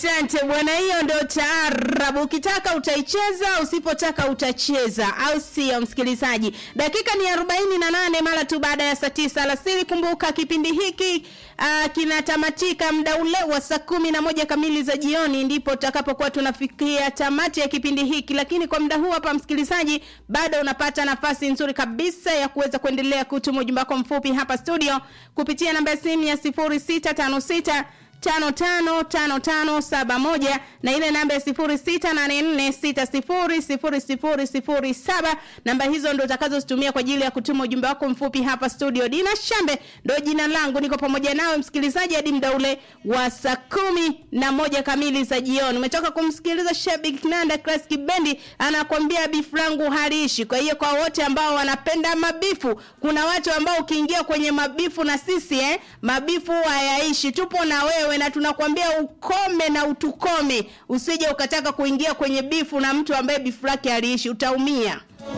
Asante bwana, hiyo ndio taarabu. Ukitaka utaicheza, usipotaka utacheza, au sio msikilizaji? Dakika ni arobaini na nane mara tu baada ya saa tisa alasiri. Kumbuka kipindi hiki uh, kinatamatika muda ule wa saa kumi na moja kamili za jioni, ndipo tutakapokuwa tunafikia tamati ya kipindi hiki. Lakini kwa muda huu hapa, msikilizaji, bado unapata nafasi nzuri kabisa ya kuweza kuendelea kutuma ujumbe wako mfupi hapa studio kupitia namba ya simu ya sifuri sita tano sita tano tano tano tano saba moja na ile namba ya sifuri sita nane nne sita sifuri sifuri sifuri sifuri saba namba hizo ndo utakazozitumia kwa ajili ya kutuma ujumbe wako mfupi hapa studio dina shambe ndo jina langu niko pamoja nawe msikilizaji hadi mda ule wa saa kumi na moja kamili za jioni umetoka kumsikiliza shabik nanda klas kibendi anakwambia bifu langu haliishi kwa hiyo kwa wote ambao wanapenda mabifu kuna watu ambao ukiingia kwenye mabifu na sisi eh, mabifu hayaishi tupo na wewe na tunakwambia ukome na utukome usije ukataka kuingia kwenye bifu na mtu ambaye bifu lake haliishi utaumia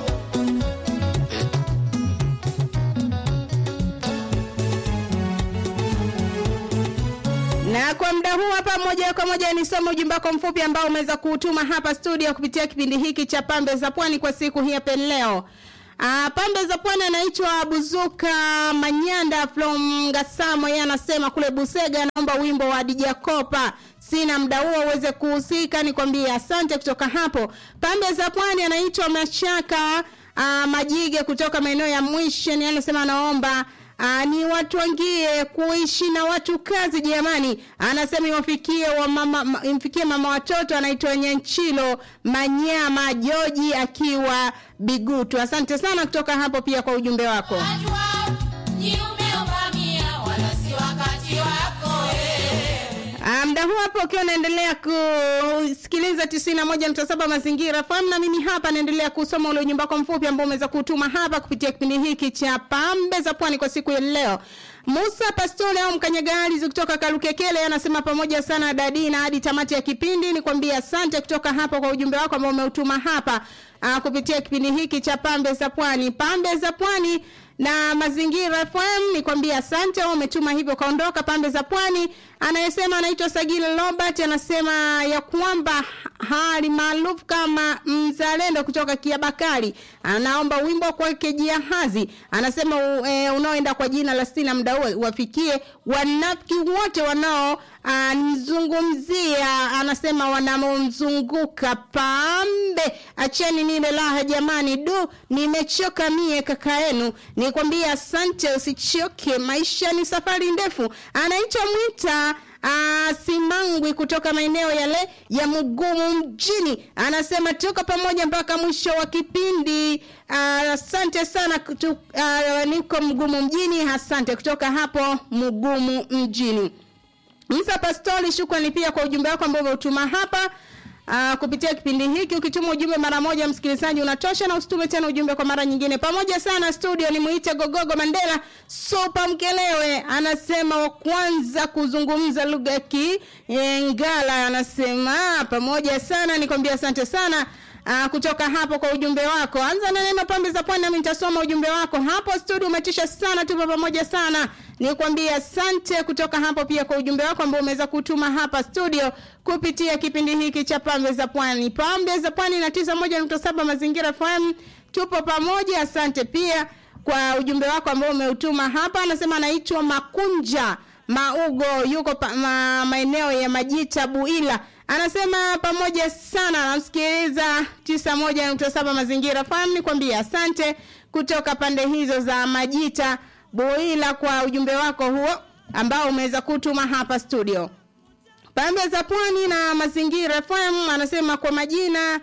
na kwa muda huu hapa moja kwa moja nisome ujumbe wako mfupi ambao umeweza kuutuma hapa studio kupitia kipindi hiki cha pambe za pwani kwa siku hii hapa leo Uh, pambe za pwani anaitwa Buzuka Manyanda from Gasamo. Yeye anasema kule Busega, anaomba wimbo wa Dija Kopa. Sina muda huo uweze kuhusika, nikwambie asante. Kutoka hapo pambe za pwani anaitwa Mashaka uh, Majige kutoka maeneo ya Mwishen. Yeye anasema anaomba Aa, ni watu wangie kuishi na watu kazi jamani. Anasema iwafikie wa mama, ma, imfikie mama watoto anaitwa Nyanchilo Manyama Joji akiwa Bigutu. Asante sana kutoka hapo pia kwa ujumbe wako. Muda huu hapo ukiwa unaendelea kusikiliza 91.7 mazingira fahamu, na mimi hapa naendelea kusoma ule ujumbe wako mfupi ambao umeweza kutuma hapa kupitia kipindi hiki cha pambe za pwani kwa siku ya leo. Musa Pastole au mkanyagari kutoka Kalukekele anasema pamoja sana dadi na hadi tamati ya kipindi. Nikwambia asante kutoka hapa kwa ujumbe wako ambao umeutuma hapa uh, kupitia kipindi hiki cha pambe za pwani. Pambe za pwani na mazingira FM nikwambia asante, umetuma hivyo kaondoka pambe za pwani. Anayesema anaitwa Sagili Robert anasema ya kwamba hali maarufu kama mzalendo kutoka Kiabakari anaomba wimbo kwake Jiahazi. Anasema e, unaoenda kwa jina la Sina muda huo wafikie wanafiki wote wanao anizungumzia anasema wanamomzunguka pambe acheni nile laha jamani du nimechoka mie kaka yenu nikwambia asante usichoke maisha ni safari ndefu anaitwa mwita Uh, Simangwi kutoka maeneo yale ya Mugumu mjini anasema tuko pamoja mpaka mwisho wa kipindi. Asante uh, sana kutu, uh, niko Mugumu mjini. Asante kutoka hapo Mugumu mjini. Msa Pastori, shukrani pia kwa ujumbe wako ambao umeutuma hapa. Uh, kupitia kipindi hiki ukituma ujumbe mara moja msikilizaji unatosha na usitume tena ujumbe kwa mara nyingine pamoja sana studio ni muite gogogo mandela sopa mkelewe anasema wa kwanza kuzungumza lugha ya kiengala anasema pamoja sana nikwambia asante sana Uh, kutoka hapo kwa ujumbe wako anza na neno pambe za pwani nami nitasoma ujumbe wako hapo studio umetisha sana tupo pamoja sana nikwambie asante kutoka hapo pia kwa ujumbe wako ambao umeweza kutuma hapa studio kupitia kipindi hiki cha pambe za pwani pambe za pwani na tisa moja nukta saba mazingira FM tupo pamoja asante pia kwa ujumbe wako ambao umeutuma hapa anasema anaitwa makunja maugo yuko pa, ma, maeneo ya majita buila anasema pamoja sana namsikiliza tisa moja nukta saba mazingira fahamu nikwambia asante kutoka pande hizo za majita buila kwa ujumbe wako huo ambao umeweza kutuma hapa studio pambe za pwani na mazingira fm anasema kwa majina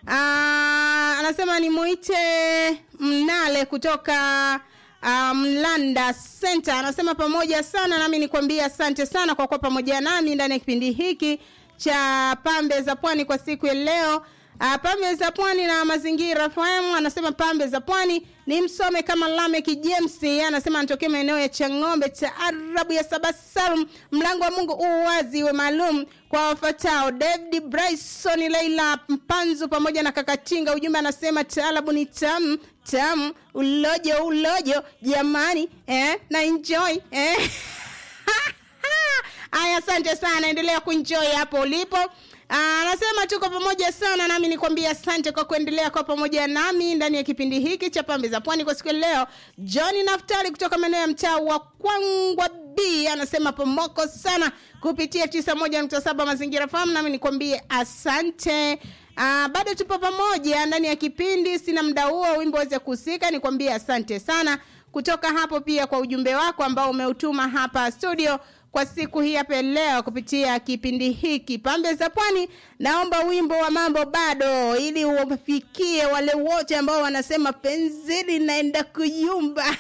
aa, anasema nimuite mnale kutoka uh, Mlanda Center anasema pamoja sana nami nikwambia asante sana kwa kuwa pamoja nami ndani ya kipindi hiki cha pambe za pwani kwa siku ya leo. Uh, pambe za pwani na mazingira FM anasema pambe za pwani ni msome kama Lamek James anasema anatokea maeneo ya Chang'ombe cha Arabu ya Sabasalum. Mlango wa Mungu u wazi we maalum kwa wafatao David Bryson, Leila Mpanzu pamoja na Kakatinga. Ujumbe anasema taalabu ni tamu tamu, ulojo ulojo, jamani eh, na enjoy eh Aya, asante sana, endelea kuenjoy hapo ulipo. Anasema tuko pamoja sana, nami nikwambia asante kwa kuendelea kwa pamoja nami ndani ya kipindi hiki cha Pambe za Pwani kwa siku ya leo. John Naftali kutoka maeneo ya mtaa wa Kwangwa B anasema pomoko sana kupitia 91.7 Mazingira Farm, nami nikwambie asante. Uh, bado tupo pamoja ndani ya kipindi, sina muda huo wimbo weze kuhusika, nikwambie asante sana kutoka hapo pia kwa ujumbe wako ambao umeutuma hapa studio kwa siku hii hapa leo kupitia kipindi hiki Pambe za Pwani. Naomba wimbo wa mambo bado, ili uwafikie wale wote ambao wanasema penzi linaenda kuyumba.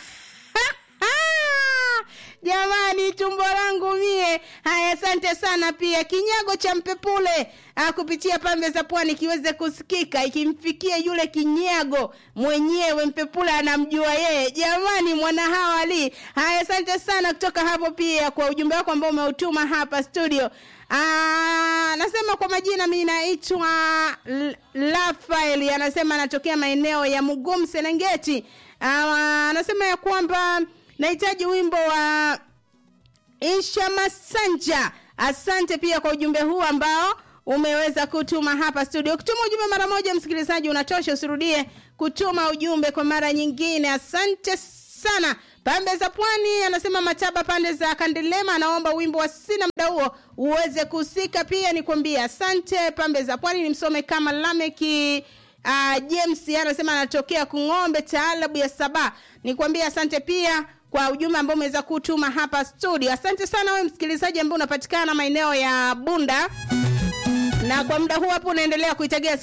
Jamani, tumbo langu mie. Haya, asante sana pia kinyago cha mpepule ah, kupitia pambe za pwani kiweze kusikika, ikimfikia yule kinyago mwenyewe, mpepule anamjua yeye. Jamani, mwana hawali. Haya, asante sana kutoka hapo pia kwa ujumbe wako ambao umeutuma hapa studio. Aa, nasema kwa majina mimi naitwa Rafael, anasema anatokea maeneo ya Mugumu Serengeti. Aa, anasema ya kwamba nahitaji wimbo wa Isha Masanja. Asante pia kwa ujumbe huu ambao umeweza kutuma hapa studio. Kutuma ujumbe mara moja, msikilizaji, unatosha, usirudie kutuma ujumbe kwa mara nyingine. Asante sana. Pambe za Pwani anasema Mataba pande za Kandelema anaomba wimbo wa sina muda huo uweze kusika. Pia nikwambie asante. Pambe za Pwani nimsome kama Lameki uh, James anasema anatokea Kung'ombe, taalabu ya Saba. Nikwambie asante pia kwa ujumbe ambao umeweza kutuma hapa studio. Asante sana wewe msikilizaji ambaye unapatikana maeneo ya Bunda, na kwa muda huu hapo unaendelea kuitegea